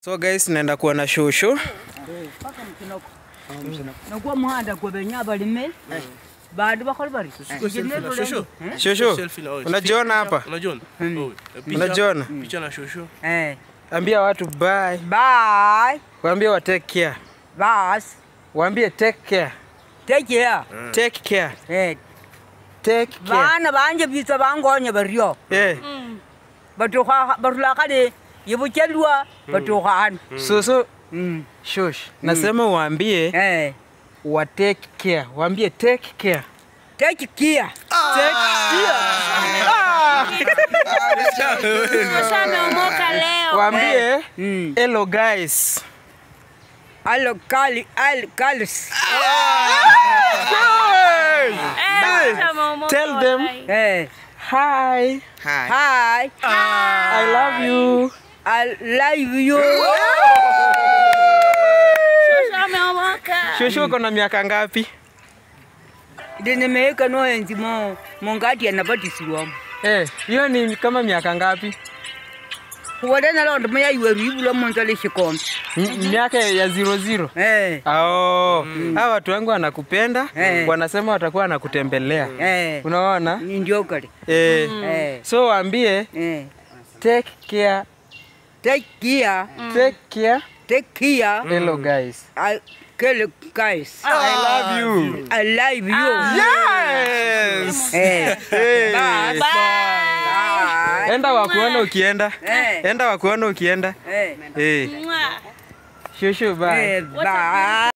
So guys, naenda kuona shushu. nakuwa muhanda kwebenya balime bandu bakholi bari Shushu. Shushu, Selfie na wewe. unajiona hapa? Unajiona? Oh, picha- Unajiona? Picha na shushu. Eh, Ambia watu bye. bye Waambie wa take care. bas Waambie take care. take care Take care. Eh, Take care. bana banje bitsa bangonya baryo Eh, batukha batula khale yibuchelwa batukhana susu Mm, shush. Nasema waambie eh wa take care. Waambie take care. take care Take care. Sasa ameomoka leo. Waambie Mm. hello guys. alo kali al kalis Eh, sasa ameomoka Tell them. wallahi. eh Hi. hi I love you. i love you Sasa ameomoka. Shushu uko na miaka ngapi? ndinemeeka noenzi mo mongati anabatisirwamo Eh, hiyo ni kama miaka ngapi? wode nalondo moya iweru ibulwa monzole shikombe M- miaka ya zero zero. eh Oh, hawa watu wangu wanakupenda, Eh. wanasema watakuwa wanakutembelea. eh Unaona? ndio kale Eh. eh So waambie eh take care, take care take care. take care Hello guys. I kele guys I love you. I love you Yes. eh Hey. bye bye Enda wakuona ukienda. eh Enda wakuona ukienda. eh Eh. Mwah. Shushu bye. eh bye